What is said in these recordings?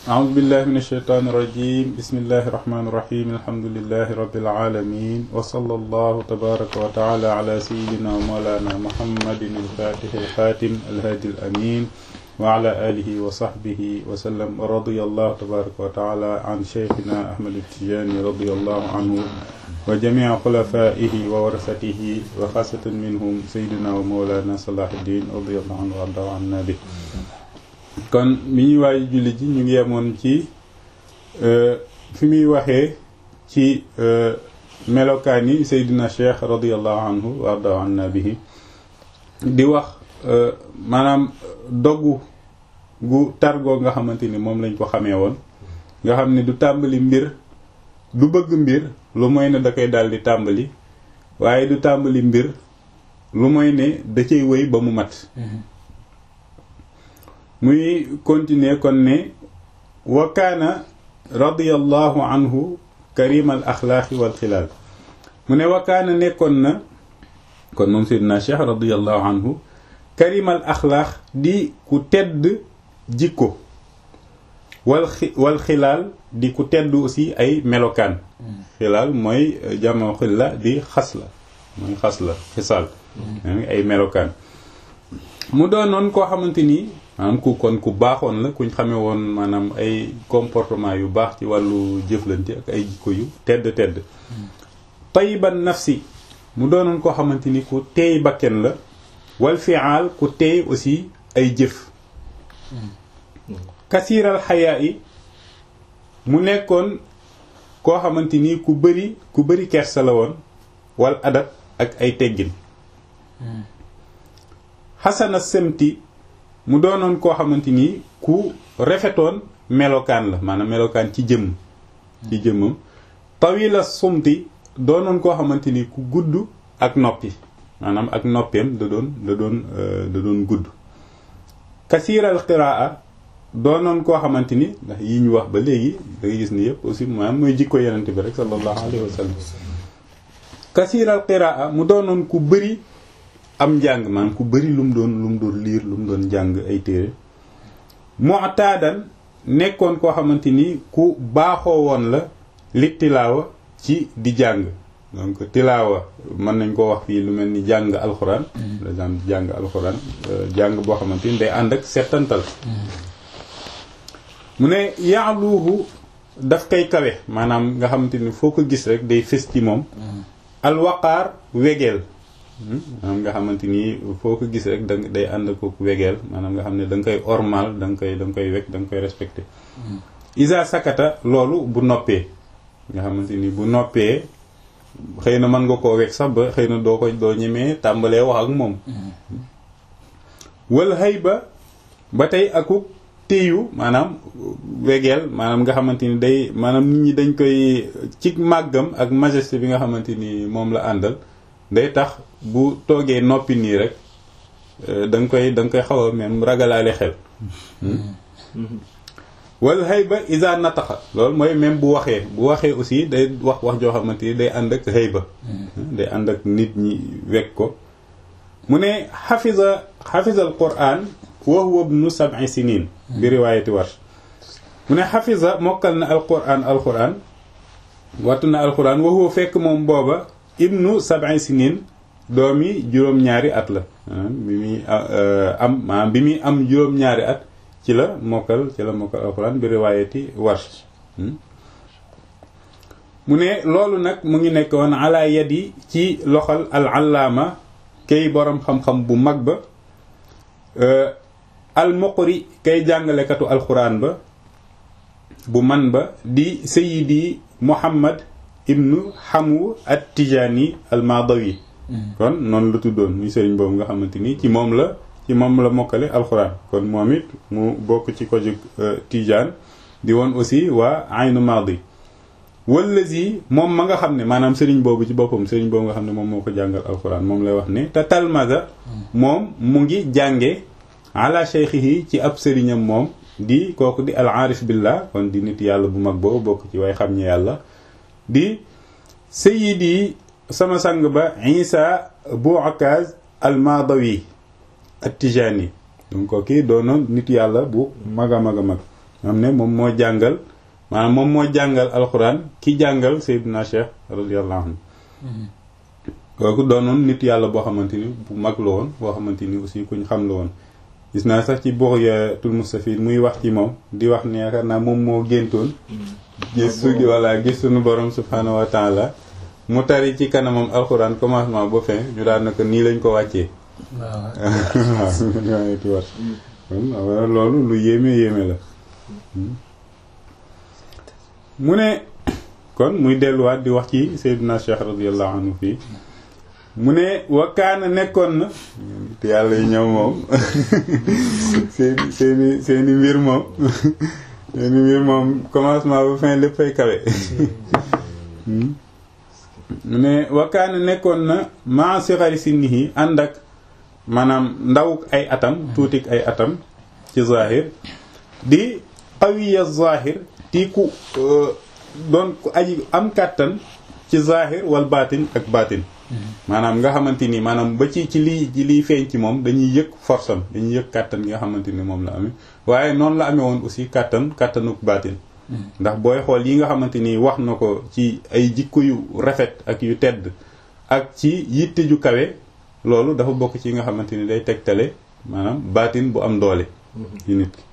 أعوذ بالله من الشيطان الرجيم بسم الله الرحمن الرحيم الحمد لله رب العالمين وصلى الله تبارك وتعالى على سيدنا ومولانا محمد الفاتح الخاتم الهادي الأمين وعلى آله وصحبه وسلم ورضي الله تبارك وتعالى عن شيخنا أحمد التجاني رضي الله عنه وجميع خلفائه وورثته وخاصة منهم سيدنا ومولانا صلاح الدين رضي الله عنه وارضاه عنا به kon mi ñuy waaye julli ji ñu ngi yemoon ci fi muy waxee ci melokaan yi Seydina Cheikh radiallahu anhu warda anna bihi di wax maanaam doggu gu targoo nga xamante ni moom lañ ko xamee woon nga xam ne du tàmbali mbir du bëgg mbir lu mooy ne da koy daal di tàmbali waaye du tàmbali mbir lu mooy ne da cay wéy ba mu mat muy continuer kon ne wa kaana radiyallahu anhu karimal axlaaqi wal xilaal mu ne wa kaana nekkoon na kon moom seydina cheikh radiyallahu anhu karimal axlaaq di ku tedd jikko wal wal xilaal di ku tedd aussi ay melokaan xilaal mooy jamoo xilla di xas la mooy xas la xisaal ay melokaan mu doonoon koo xamante ni maanaam ku kon ku baaxoon la kuñ xamee woon maanaam ay comportement yu baax ci wàllu jëflante ak ay jikko yu tedd tedd tayiban nafsi mu doonoon koo xamante ni ku teey bakken la wal fi'al ku teey aussi ay jëf kasiiral xayaa yi mu nekkoon koo xamante ni ku bëri ku bëri kersa la woon wal adab ak ay teggin xasana semti mu doonoon koo xamante ni ku rafetoon melokaan la maanaam melokaan ci jëmm ci jëmmam tawila sumti doonoon koo xamante ni ku gudd ak noppi maanaam ak noppeem da doon da doon da doon gudd kasiiral qiraa doonoon koo xamante ni ndax yi ñu wax ba léegi da ngay gis ni yëpp aussi maanaam mooy jikko yenente bi rek sallallahu alayhi wa sallam kasiiral qiraa mu doonoon ku bëri am njàng maanaam ku bëri lu mu doon lu mu doon liir lu mu doon jàng ay téere mu'tadan nekkoon koo xamante ni ku baaxoo woon la li tilaawa ci di jàng donc tilaawa mën nañ ko wax fii lu mel ni jàng alxuraan par exemple jàng alxuraan jàng boo xamante ni day ànd ak settantal mu ne yaaluuhu daf koy kawe maanaam nga xamante ni foo ko gis rek day fës ci moom alwaqaar wegeel maanaam nga xamante ni foo ko gis rek da day ànd ko wegeel maanaam nga xam ne da nga koy ormal da nga koy da nga koy weg da nga koy respecté isa sakata loolu bu noppee nga xamante ni bu noppee xëy na mën nga koo weg sax ba xëy na doo ko doo ñemee tàmbalee wax ak moom wal xëy ba ba tey akuk téyu maanaam wegeel maanaam nga xamante ni day maanaam nit ñi dañ koy ci màggam ak majesté bi nga xamante ni moom la àndal day tax bu toogee noppi nii rek da nga koy da nga koy xaw a même ragalaale xel wal hayba isa nataxa loolu mooy même bu waxee bu waxee aussi day wax wax joo xamante ni day ànd ak hayba day ànd ak nit ñi wekk ko mu ne xafisa xafisa al quran wa huwa ibnu sab'i sinin bi riwaayati warsh mu ne xafisa mokkal na al quran al quran wattu na al quran wa huwa fekk moom booba ibnu sab'i sinin doomi juróom-ñaari at la bi muy am maanaam bi muy am juróom-ñaari at ci la mokkal ci la mokkal alxuraan bi riwaayati warsh mu ne loolu nag mu ngi nekkoon ala yadi ci loxol al allaama kay boroom xam-xam bu mag ba al muqri kay jàngalekatu alxuraan ba bu man ba di sayidi muhammad ibnu xamu at tijaani al madawi kon noonu la tuddoon muy sëriñ boobu nga xamante ni ci moom la ci moom la mokkale alxuraan kon moom it mu bokk ci ko jóg tijaan di woon aussi waa aynu madi wallazi moom ma nga xam ne maanaam sëriñ boobu ci boppam sëriñ boobu nga xam ne moom moo ko jàngal alxuraan moom lay wax ne te talmaza moom mu ngi jànge ala cheikhihi ci ab sëriñam moom di kooku di al aarif billah kon di nit yàlla bu mag boobu bokk ci way xam ñe yàlla di sayidi sama sang ba isa bu akaz al madawi at tijani donc kii doonoon nit yàlla bu mag a mag a mag xam ne moom moo jàngal maanaam moom moo jàngal alxuraan ki jàngal Seydina Cheikh radiyallahu anhu kooku doonoon nit yàlla boo xamante ni bu mag la woon boo xamante ni aussi kuñ xam la woon gis naa sax ci Bughyatul Mustafid muy wax ci moom di wax ne yaakaar naa moom moo géntoon gis su walla gis suñu borom subhaanahu wa taala mu tari ci kanamam alxuraan commencement ba fin ñu daan na ko nii lañ ko wàccee waaw waaw loolu lu yéeme yéeme la mu ne kon muy delluwaat di wax ci Seydina Cheikh radiyallahu anhu fii mu ne wakkaana nekkoon na te yàlla yi ñëw moom seeni seeni seeni mbir moom seeni mbir moom commencement ba fin lépp fay kawe mu ne wakkaana nekkoon na maa sixari sinnihi ànd ak maanaam ndaw ay atam tuutik ay atam ci zahir di qawiya zahir ti ku doon ku aji am kàttan ci zahir wal baatin ak baatin maanaam nga xamante ni maanaam ba ci ci lii ci liy feeñ ci moom dañuy yëg force am dañuy yëg kàttan gi nga xamante ni moom la amee waaye noonu la amee woon aussi kàttan kàttanuk baatin ndax booy xool yi nga xamante ni wax na ko ci ay jikko yu rafet ak yu tedd ak ci yitte ju kawe loolu dafa bokk ci yi nga xamante ni day tegtale maanaam baatin bu am doole yi nit ki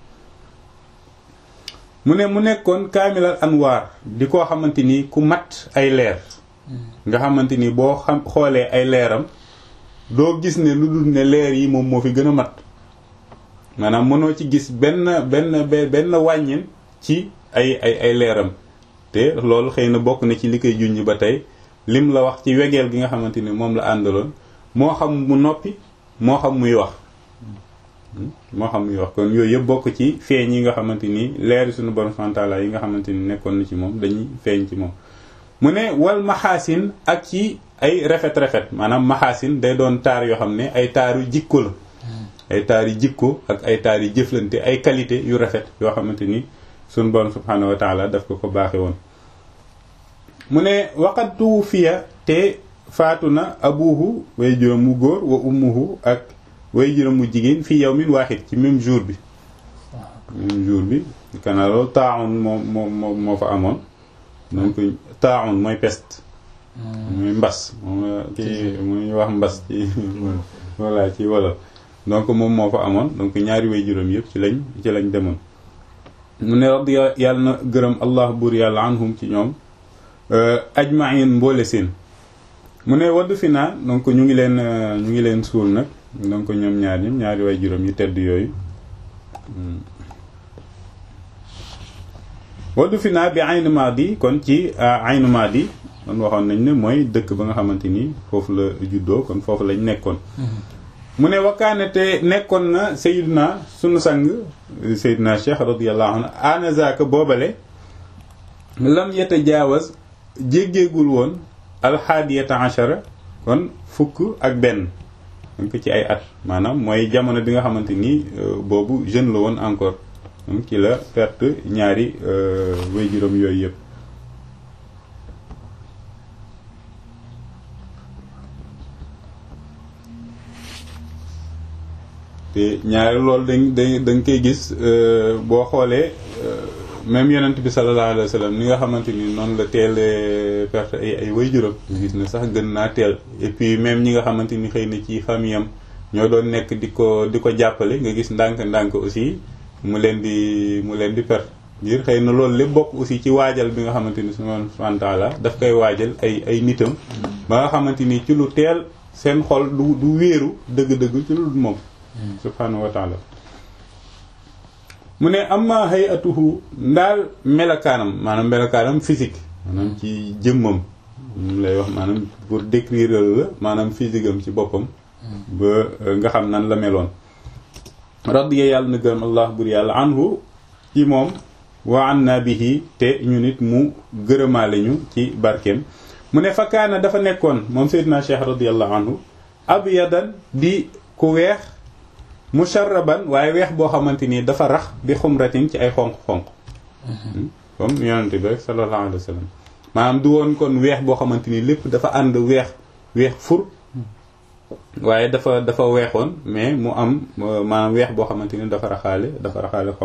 mu ne mu nekkoon kaamilal anwaar di koo xamante ni ku mat ay leer nga xamante ni boo xam xoolee ay leeram doo gis ne lu dul ne leer yi moom moo fi gën a mat maanaam mënoo ci gis benn benn benn wàññin ci ay ay ay leeram te loolu xëy na bokk na ci li koy junj ba tey lim la wax ci wegeel gi nga xamante ni moom la àndaloon moo xam mu noppi moo xam muy wax moo xam muy wax kon yooyu yëpp bokk ci feeñ yi nga xamante ni leeri suñu borom santaala yi nga xamante ni nekkoon na ci moom dañuy feeñ ci moom mu ne wal maxaasin ak ci ay rafet-rafet maanaam maxaasin day doon taar yoo xam ne ay taaru jikko la ay taar yu jikko ak ay taar yu jëflante ay qualité yu rafet yoo xamante ni suñu borom subhaanahu wa taala daf ko ko baaxe woon mu ne waqat tuwufiya te faatu na abuhu way juróom mu góor wa ummuhu ak way juróom mu jigéen fii yawmin waaxid ci même jour bi même jour bi kana loolu taaxun moo moo moo moo fa amoon donc taaxun mooy peste mooy mbas moom kii muy wax mbas ci voilà ci wolof donc moom moo fa amoon donc ñaari way juróom yëpp ci lañ ci lañ demoon mu ne radi yàlla na gërëm allah buur yàlla anhum ci ñoom ajmain mboole seen mu ne waddu fi naa donc ñu ngi leen ñu ngi leen suul nag donc ñoom ñaar ñi ñaari way juróom yi tedd yooyu waddu fi naa bi aynu maadi kon ci aynu maadi kon waxoon nañ ne mooy dëkk ba nga xamante ni foofu la juddoo kon foofu lañ nekkoon mu ne wakkaane te nekkoon na Seydina sunu sang Seydina Cheikh radiyallahu anhu anazaka boobale lam yeta jaawaz jéggeegul woon alxaadiyata achara kon fukk ak benn donc ci ay at maanaam mooy jamono bi nga xamante ni boobu jeune la woon encore donc ci la perte ñaari way juróom yooyu yëpp te ñaari loolu dañ dañ dañ koy gis boo xoolee même yonent bi sallallahu alayhi wa sallam ni nga xamante ni noonu la teelee perte ay ay way juróom gis na sax gën naa teel et puis même ñi nga xamante ni xëy na ci famille am ñoo doon nekk di ko di ko jàppale nga gis ndànk-ndànk aussi mu leen di mu leen di perte ngir xëy na loolu lépp bokk aussi ci waajal bi nga xamante ni subhanahu wa ta'ala daf koy waajal ay ay nitam ba nga xamante ni ci lu teel seen xol du du wéeru dëgg-dëgg ci lu moom subhanahu wa ta'ala mu ne amma hayatuhu ndaal melakaanam maanaam melakaanam physique maanaam ci jëmmam mu lay wax maanaam pour décrire la maanaam physique am ci boppam ba nga xam nan la meloon radiya yàlla na gërëm allah bur yàlla anhu ci moom wa anna bihi te ñu nit mu gërëmaale ñu ci barkeem mu ne fakkaana dafa nekkoon moom seydina cheikh radiallahu anhu abyadan di ku weex musharraban waaye weex boo xamante ni dafa rax bi xumratin ci ay xonq-xonq comme yonente bi rek sallallahu alayhi wa sallam maanaam du woon kon weex boo xamante ni lépp dafa ànd weex weex fur waaye dafa dafa weexoon mais mu am maanaam weex boo xamante ni dafa raxaale dafa raxaale xonq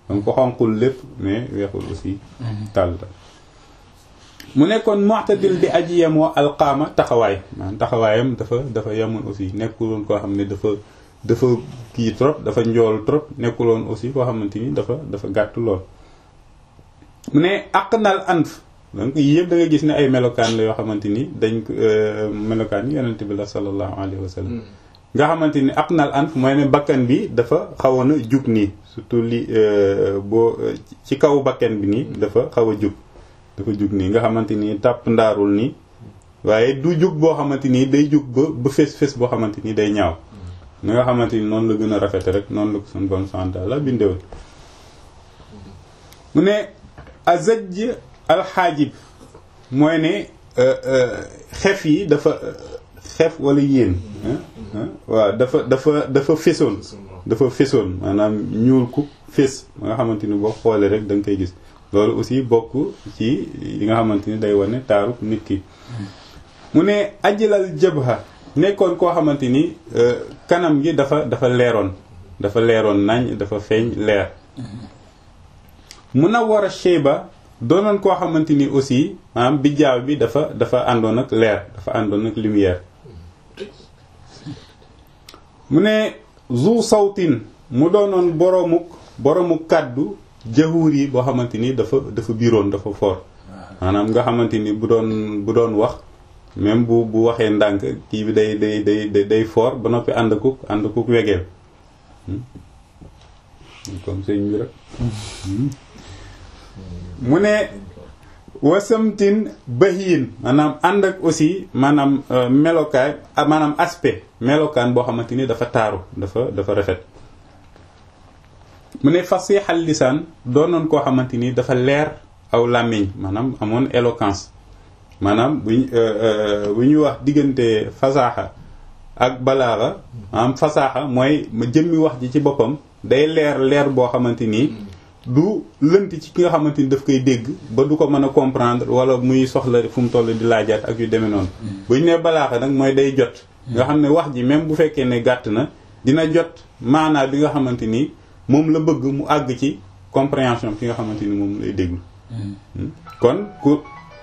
donc ko xonqul lépp mais weexul aussi tàll la mu nekkoon mu'tadil di aji yemoo alqaama taxawaay maanaam taxawaayam dafa dafa yemoon aussi nekkuloon koo xam ne dafa dafa kii trop dafa njool trop nekkuloon aussi koo xamante ni dafa dafa gàtt lool mu ne aqnal anf donc yii yëpp da nga gis ne ay melokaan la yoo xamante ni dañ ko melokaan yi yonent bi la sallallahu alayhi wa sallam nga xamante ni aqnal anf mooy ne bakkan bi dafa xawoon a jug nii surtout li boo ci kaw bakkan bi nii dafa xaw a jug dafa jug nii nga xamante ni tàpp ndaarul nii waaye du jug boo xamante ni day jug ba ba fés fés boo xamante ni day ñaaw ni nga xamante ni noonu la gën a rafete rek noonu la ko suñu bon santa la bindewoon mu ne azaj alxaajib mooy ne xef yi dafa xef wala yéen waaw dafa dafa dafa fésoon dafa fésoon maanaam ñuul ku fés ba nga xamante ni boo xoolee rek da nga koy gis loolu aussi bokk ci li nga xamante ni day wane taaru nit ki mu ne ajilal jabha nekkoon koo xamante ni kanam gi dafa dafa leeroon dafa leeroon nañ dafa feeñ leer munawwara shayba doonoon koo xamante ni aussi maanaam bijjaaw bi dafa dafa àndoon ak leer dafa àndoon ak lumière mu ne zu sawtin mu doonoon boromuk boromuk kàddu jahuur yi boo xamante ni dafa dafa biiroon dafa fort maanaam nga xamante ni bu doon bu doon wax même bu bu waxee ndànk kii bi day day day day fort ba noppi ànd akuk ànd akuk wegeel comme sëñ bi rek mu ne wasamtin bahiin maanaam ànd ak aussi maanaam melokaay maanaam aspect melokaan boo xamante ni dafa taaru dafa dafa rafet mu ne fasixal lisaan doonoon koo xamante ni dafa leer aw làmmiñ maanaam amoon éloquence maanaam bu bu ñuy wax diggante fasaaxa ak balaaxa maanaam fasaaxa mooy ma jëmmi wax ji ci boppam day leer leer boo xamante ni du lënt ci ki nga xamante ni daf koy dégg ba du ko mën a comprendre wala muy soxla fu mu toll di laajaat ak yu demee noonu bu ñu nee balaaxa nag mooy day jot nga xam ne wax ji même bu fekkee ne gàtt na dina jot maanaa bi nga xamante ni moom la bëgg mu àgg ci compréhension ki nga xamante ni moom lay déglu kon ku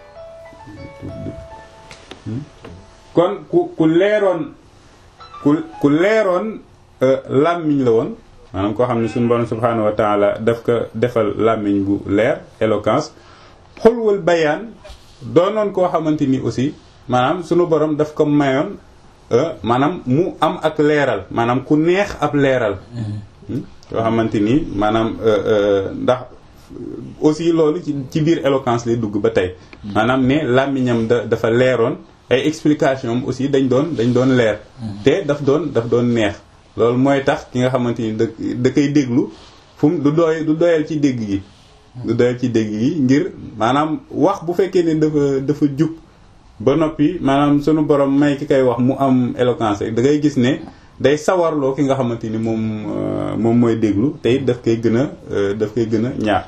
kon ku ku leeroon ku ku leeroon làmmiñ la woon maanaam koo xam ne suñu borom subhaanahu wa taala daf ko defal làmmiñ bu leer éloquence xulwal bayaan doonoon koo xamante ni aussi maanaam suñu borom daf ko mayoon maanaam mu am ak leeral maanaam ku neex ab leeral yoo xamante ni maanaam ndax aussi loolu ci ci biir éloquence lay dugg ba tey maanaam ne làmmiñam da dafa leeroon ay explication am aussi dañ doon dañ doon leer te daf doon daf doon neex loolu mooy tax ki nga xamante ni da da koy déglu fu mu du doy du doyal ci dégg gi du doyal ci dégg gi ngir maanaam wax bu fekkee ne dafa dafa jub ba noppi maanaam sunu borom may ki koy wax mu am éloquence rek da ngay gis ne day sawarloo ki nga xamante ni moom moom mooy déglu te it daf koy gën a daf koy gën a ñaar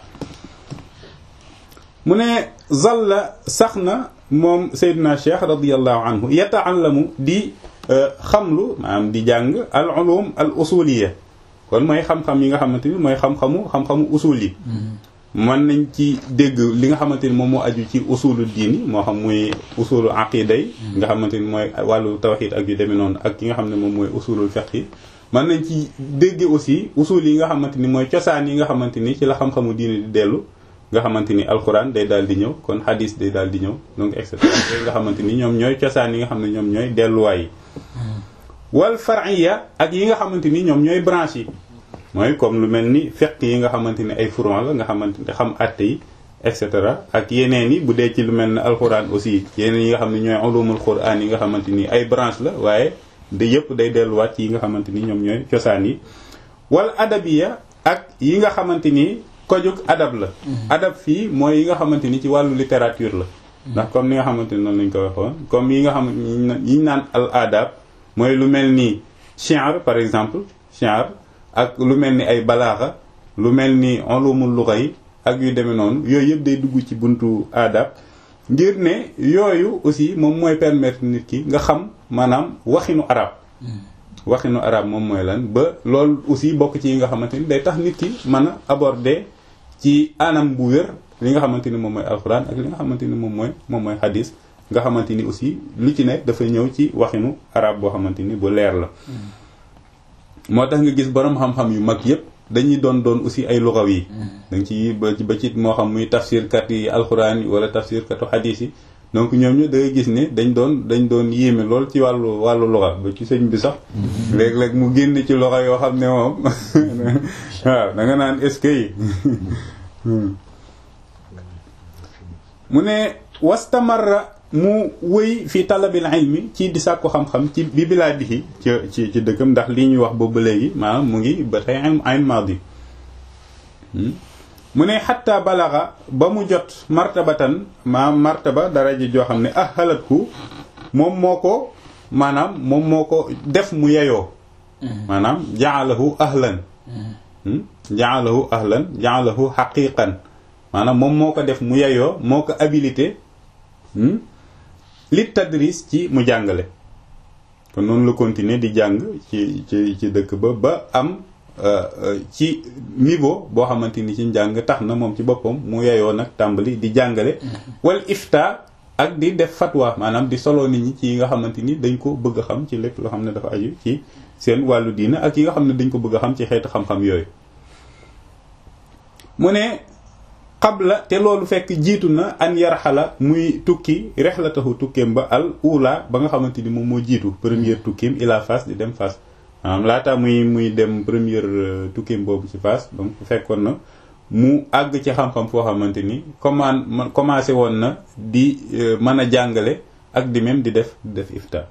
mu ne zalla sax na moom Seydina Cheikh radiyallahu anhu yata'allamu di xamlu maanaam di jàng al ulum al usuliya kon mooy xam-xam yi nga xamante ni mooy xam-xamu xam-xamu usul yi mën nañ ci dégg li nga xamante ni moom moo aju ci usulu diini moo xam muy usulu aqida yi nga xamante ni mooy wàllu tawxid ak yu demee noonu ak yi nga xam ne moom mooy usulul fiqh yi mën nañ ci dégg aussi usul yi nga xamante ni mooy cosaan yi nga xamante ni ci la xam-xamu diini di dellu nga xamante ni alquran day daal di ñëw kon hadis day daal di ñëw donc et cetera nga xamante ni ñoom ñooy cosaan yi nga xam ne ñoom ñooy delluwaay yi wal far'iyya ak yi nga xamante ni ñoom ñooy branche yi mooy comme lu mel ni fiqh yi nga xamante ni ay furon la nga xamante ni xam atte yi et cetera ak yeneen yi bu dee ci lu mel ne alquran aussi yeneen yi nga xam ne ñooy ulumul quran yi nga xamante ni ay branche la waaye da yëpp day delluwaat ci yi nga xamante ni ñoom ñooy cosaan yi wal adabiya ak yi nga xamante ni kojug adab la adab fii mooy yi nga xamante ni ci wàllu littérature la ndax comme ni nga xamante ni noonu lañ ko waxoon comme yi nga xam yi ñu naan al adab mooy lu mel ni shi'r par exemple shi'r ak lu mel ni ay balaaxa lu mel ni ulumul lugha yi ak yu demee noonu yooyu yëpp day dugg ci buntu adab ngir ne yooyu aussi moom mooy permettre nit ki nga xam maanaam waxinu arab waxinu arab moom mooy lan ba loolu aussi bokk ci yi nga xamante ni day tax nit ki mën a aborder ci anam bu wér li nga xamante ni moom mooy alxuraan ak li nga xamante ni moom mooy moom mooy xadis nga xamante ni aussi lu ci nekk dafa ñëw ci waxinu arab boo xamante ni bu leer la moo tax nga gis borom xam-xam yu mag yépp dañuy doon doon aussi ay lugaw yi danga ci ba ci ba ci moo xam muy tafsirkat yi alxuraan yi wala tafsirkatu xadis yi donc ñoom ñu da ngay gis ne dañ doon dañ doon yéeme lool ci wàllu wàllu luga ba ci sëñ bi sax léeg-léeg mu génn ci loxo yoo xam ne moom waaw da nga naan est-ce que yi mu ne wastamarra mu wëy fi talabil ilmi ci di sàkku xam-xam ci bi bilaadihi ci ci ci dëkkam ndax lii ñuy wax boobu ba léegi maanaam mu ngi ba tey ayn maadi mu ne xatta balaxa ba mu jot martabatan maanaam martaba daraja joo xam ne ah xalatku moom moo ko maanaam moom moo ko def mu yeyoo maanaam jaalahu ahlan jaalahu ahlan jaalahu xaqiqan maanaam moom moo ko def mu yeyoo moo ko habilité li tadris ci mu jàngale kon noonu la continuer di jàng ci ci ci dëkk ba ba am ci niveau boo xamante ni ci njàng tax na moom ci boppam mu yeyoo nag tàmbali di jàngale wal ifta ak di def fatwa maanaam di solo nit ñi ci yi nga xamante ni dañ ko bëgg a xam ci lépp loo xam ne dafa aju ci seen wàllu diina ak yi nga xam ne dañ ko bëgg a xam ci xeetu xam-xam yooyu mu ne qabla te loolu fekk jiitu na an yarxala muy tukki rexlatahu tukkeem ba al ula ba nga xamante ni moom moo jiitu première tukkeem ila Fass di dem Fass maanaam laata muy muy dem première tukkeem boobu ci Fass donc fekkoon na mu àgg ci xam-xam foo xamante ni comment commencé woon na di mën a jàngale ak di même di def di def ifta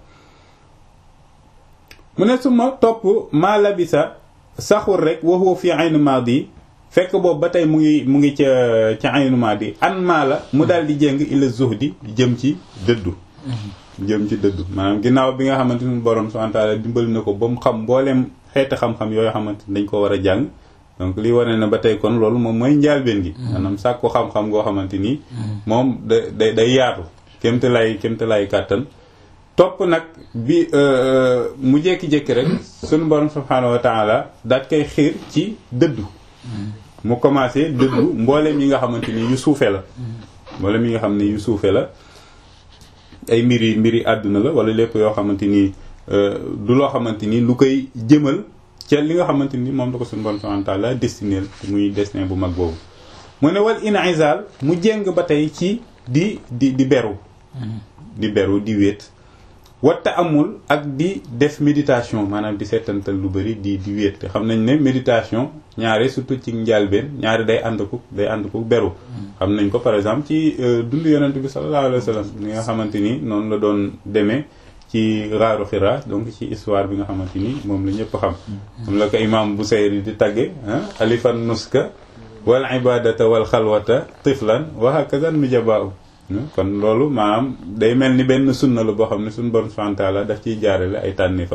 mu ne suma topp maa labisa saxul rek waxoo fi aynu maadi fekk boobu ba tey mu ngi mu ngi ca ca aynu maadi an maa la mu daal di jéng ila zuhdi jëm ci dëddu jëm ci dëddu maanaam ginnaaw bi nga xamante ni borom subhanahu wa ta'ala dimbali na ko ba mu xam mbooleem xeeti xam-xam yooyu xamante ni dañ ko war a jàng donc li wane na ba tey kon loolu moom mooy njaalbeen gi maanaam sàkku xam-xam goo xamante ni moom da day day yaatu kémte lay kémte lay kàttan topp nag bi mu jékki-jékki rek sunu borom subhanahu wa ta'ala daat koy xiir ci dëddu mu commencé dëddu mbooleem yi nga xamante ni yu suufe la mbooleem yi nga xam ne yu suufe la ay mbiri mbiri àdduna la wala lépp yoo xamante ni du loo xamante ni lu koy jëmal ca li nga xamante ni moom la ko suñu borom subhanahu wa ta'ala destiné muy destin bu mag boobu mu ne wal inizal mu jéng ba tey ci di di di beru di beru di wéet watta amul ak di def méditation maanaam di seetantal lu bari di di wéet te xam nañ ne méditation ñaare surtout ci njàlbeen ñaare day ànd ko day ànd ko beru xam nañ ko par exemple ci dund yonent bi sallallahu alayhi wa sallam li nga xamante ni noonu la doon demee ci raaru xira donc ci histoire bi nga xamante ni moom la ñëpp xam moom la ko imam Busayri di tagge alifan nuska wal ibadata wal xalwata tiflan wa hakaza nujabaa kon loolu maanaam day mel ni benn sunna la boo xam ne suñu borom subhanahu wa ta'ala daf ciy jaarale ay tànnifam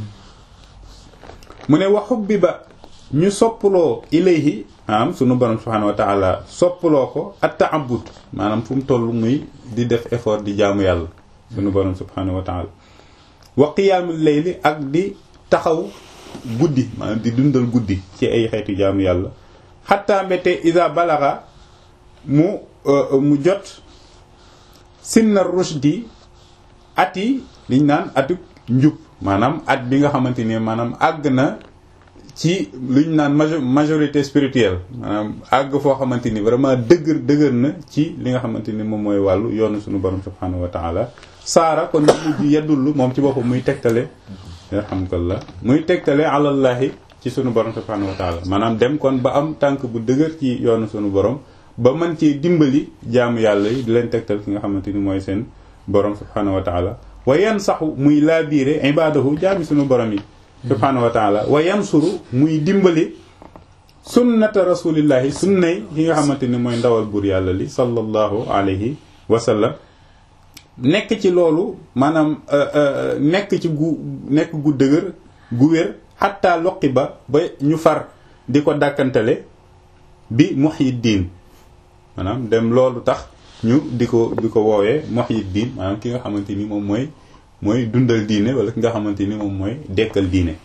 mu ne wa hubbiba ñu soppaloo ilayhi maanaam sunu borom subhanahu wa ta'ala soppaloo ko at ta'abbud maanaam fu mu toll muy di def effort di jaamu yàlla sunu borom subhanahu wa ta'ala wa qiyaamul layli ak di taxaw guddi maanaam di dundal guddi ci ay xeetu jaamu yàlla xatta mbete isa balaxa mu mu jot sinna rushdi at yi liñ naan atuk njub maanaam at bi nga xamante ni maanaam àgg na ci luñ naan majorité spirituelle maanaam àgg foo xamante ni vraiment dëgër dëgër na ci li nga xamante ni moom mooy wàllu yoonu suñu borom subhanahu wa ta'ala saara kon mujj yeddullu moom ci boppam muy tegtale alhamdulillah muy tegtale alallahi ci sunu borom subhanahu wa ta'ala maanaam dem kon ba am tànk bu dëgër ci yoonu sunu borom ba mën ci dimbali jaamu yàlla yi di leen tegtal ki nga xamante ni mooy seen borom subhanahu wa ta'ala wa yan saxu muy laabiire ibadahu jaami sunu borom yi subhanahu wa ta'ala wa yansuru muy dimbali sunnata rasulillahi sunnay ki nga xamante ni mooy ndawal buur yàlla li sallallahu alayhi wa sallam nekk ci loolu maanaam nekk ci gu nekk gu dëgër gu wér xatta loqi ba ba ñu far di ko dàkkantale bi muhyiddin maanaam dem loolu tax ñu di ko di ko woowee muhyiddin maanaam ki nga xamante ni moom mooy mooy dundal diine wala ki nga xamante ni moom mooy dekkal diine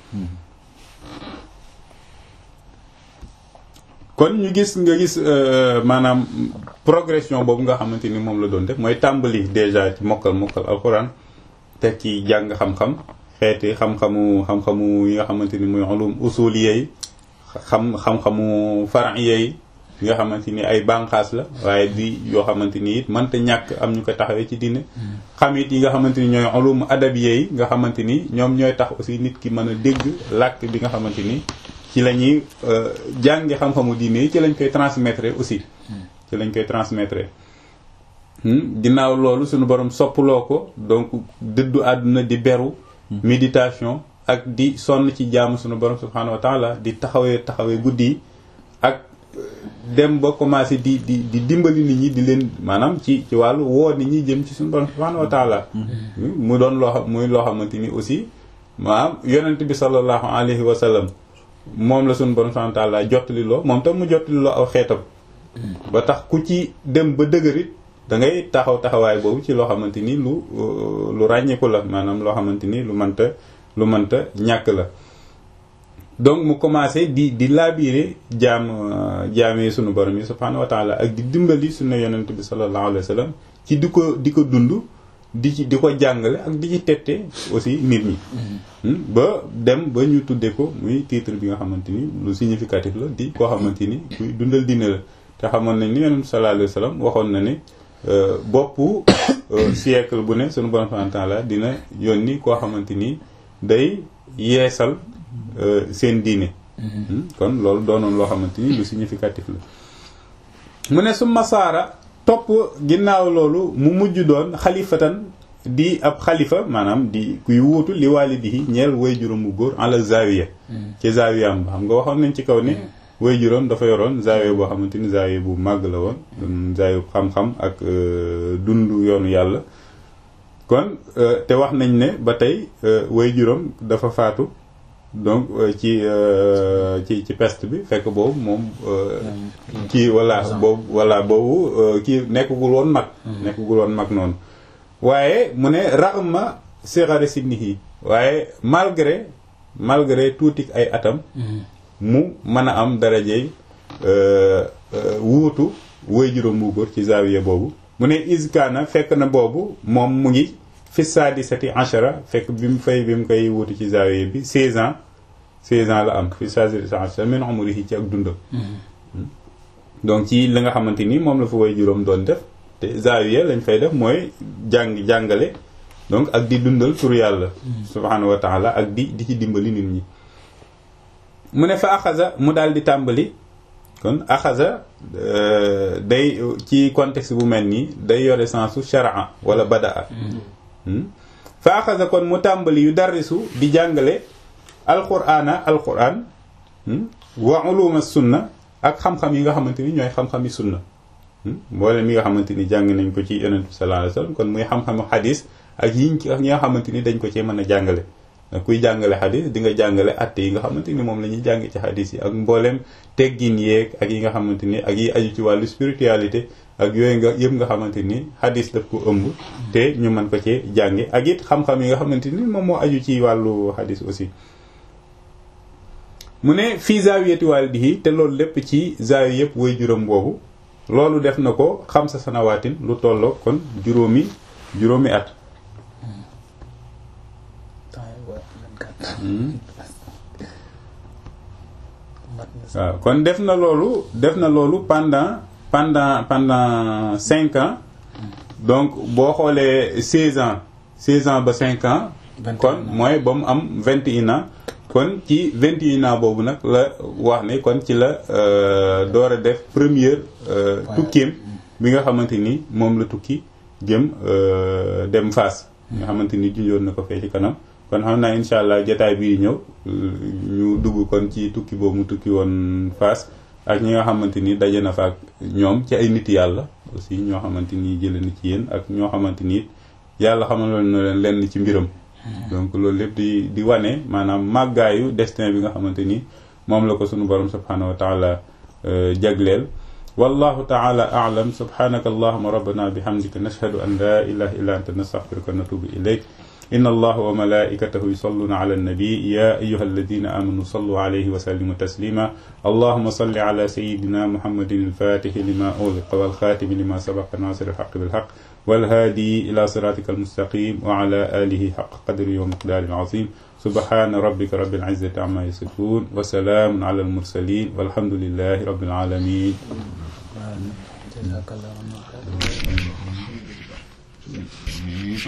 kon ñu gis nga gis maanaam progression boobu nga xamante ni moom la doon def mooy tàmbali déjà ci mokkal mokkal alxuraan te ci jàng xam-xam xeeti xam-xamu xam-xamu yi nga xamante ni mooy ulum usuliyya yi xam xam-xamu far'iyya yi nga xamante ni ay bànqaas la waaye di yoo xamante ni it mënta ñàkk am ñu ko taxawee ci diine xam it yi nga xamante ni ñooy ulum adabiyya yi nga xamante ni ñoom ñooy tax aussi nit ki mën a dégg làkk bi nga xamante ni ci la ñuy jàngi xam-xamu diine yi ci lañ koy transmettre aussi ci lañ koy transmettre ginnaaw loolu suñu borom soppaloo ko donc dëddu àdduna di beru méditation ak di sonn ci jaamu suñu borom subhanahu wa taala di taxawee taxawee guddi yi ak dem ba commencé di di di dimbali nit ñi di leen maanaam ci ci wàllu woo nit ñi jëm ci suñu borom subhanahu wa taala mu doon loo xam muy loo xamante ni aussi maanaam yonent bi sallallahu alayhi wa sallam moom la suñu borom subhanahu wa taala jottali loo moom tam mu jottali loo aw xeetam ba tax ku ci dem ba dëgërit da ngay taxaw taxawaay boobu ci loo xamante ni lu lu ràññeeku la maanaam loo xamante ni lu mënta lu mënta ñàkk la donc mu commencé di di laabiire jaam jaamee sunu borom yi subhanahu wa taala ak di dimbali sunu yonent bi sallallahu alayhi wa sallam ci di ko di ko dund di ci di ko jàngale ak di ci tette aussi nit ñi ba dem ba ñu tuddee ko muy titre bi nga xamante ni lu significatif la di koo xamante ni kuy dundal diine la te xamoon nañ ni yonent bi sallallahu alayhi wa sallam waxoon na ne boppu siècle bu ne sunu borom subhanahu wa taala dina yónni koo xamante ni day yeesal seen diine kon loolu doonoon loo xamante ni lu significatif la mu ne su masaara topp ginnaaw loolu mu mujj doon xalifatan di ab xalifa maanaam di kuy wuutu li waalidihi ñeel way juróom bu góor ala zawiya ci zawiyam ba xam nga waxoon nañ ci kaw ne way juróom dafa yoroon zawiya boo xamante ni zawiya bu màgg la woon zawiya xam-xam ak dund yoonu yàlla kon te wax nañ ne ba tey way juróom dafa faatu donc ci ci ci peste bi fekk boobu moom kii walla boobu walla boobu kii nekkagul woon mag nekkagul woon mag noonu waaye mu ne raxma sirari sinnihi waaye malgré malgré tuuti ay atam mu mën a am darajey wuutu woy juróom bu góor ci zawiya boobu mu ne iskaana fekk na boobu moom mu ngi fi sadisati ashara fekk bi mu fay bi mu koy wuutu ci zawiya bi 16 ans 16 ans la am fi sadisati ashara min umrihi ci ak dundam donc ci li nga xamante ni moom la fa woy juróom doon def te zawiya lañ fay def mooy jàng jàngale donc ak di dundal tur yàlla subhanahu wa taala ak di di ci dimbali nit ñi mu ne fa axasa mu daal di tàmbali kon axasa day ci contexte bu mel nii day yore sensu sharaa wala badaa fa axasa kon mu tàmbali yu darrisu di jàngale alqur'ana alqur'an wa uluma sunna ak xam-xam yi nga xamante ni ñooy xam-xami sunna mboolem mi nga xamante ni jàng nañ ko ci yonent bi sallallahu alayhi wasallam kon muy xam-xamu xadis ak yiñ ak ñi nga xamante ni dañ ko cee mën a jàngale kuy jàngale xadis di nga jàngale atte yi nga xamante ni moom la ñuy jàng ci xadis yi ak mbooleem teggin yeeg ak yi nga xamante ni ak yi aju ci wàllu spiritualité ak yooyu nga yëpp nga xamante ni xadis daf ko ëmb te ñu mën ko cee jànge ak it xam-xam yi nga xamante ni moom moo aju ci wàllu xadis aussi mu ne fii zawiyati walidihi te loolu lépp ci zawi yëpp way juróom boobu loolu def na ko xam sa sanawaatin lu tolloo kon juróomi juróomi at waaw kon def na loolu def na loolu pendant pendant pendant cinq ans donc boo xoolee seize ans seize ans ba cinq ans kon mooy ba mu am vingt et un ans kon ci vingt et un ans boobu nag la wax ne kon ci la door a def première tukkeem bi nga xamante ni moom la tukki jëm dem Fass nga xamante ni junjoon na ko fee ci kanam kon xam naa incha allah jotaay bii ñëw ñu dugg kon ci tukki boobu mu tukki woon Fass ak ñi nga xamante ni daje na fa ak ñoom ci ay nit yàlla aussi ñoo xamante ni jëlee na ci yéen ak ñoo xamante ni yàlla xamaloon na leen lenn ci mbiram. donc loolu lépp di di wane maanaam màggaayu destin bi nga xamante ni moom la ko sunu borom subhanahu wa taala jagleel. wallahu taala a'lam subhanaka allahumma rabbana bihamdika nashhadu an la ilaha illa anta nastaghfiruka wa natubu ilayk إن الله وملائكته يصلون على النبي يا أيها الذين آمنوا صلوا عليه وسلموا تسليما اللهم صل على سيدنا محمد الفاتح لما أغلق والخاتم لما سبق ناصر الحق بالحق والهادي إلى صراطك المستقيم وعلى آله حق قدره ومقدار العظيم سبحان ربك رب العزة عما يصفون وسلام على المرسلين والحمد لله رب العالمين جزاك الله خيرا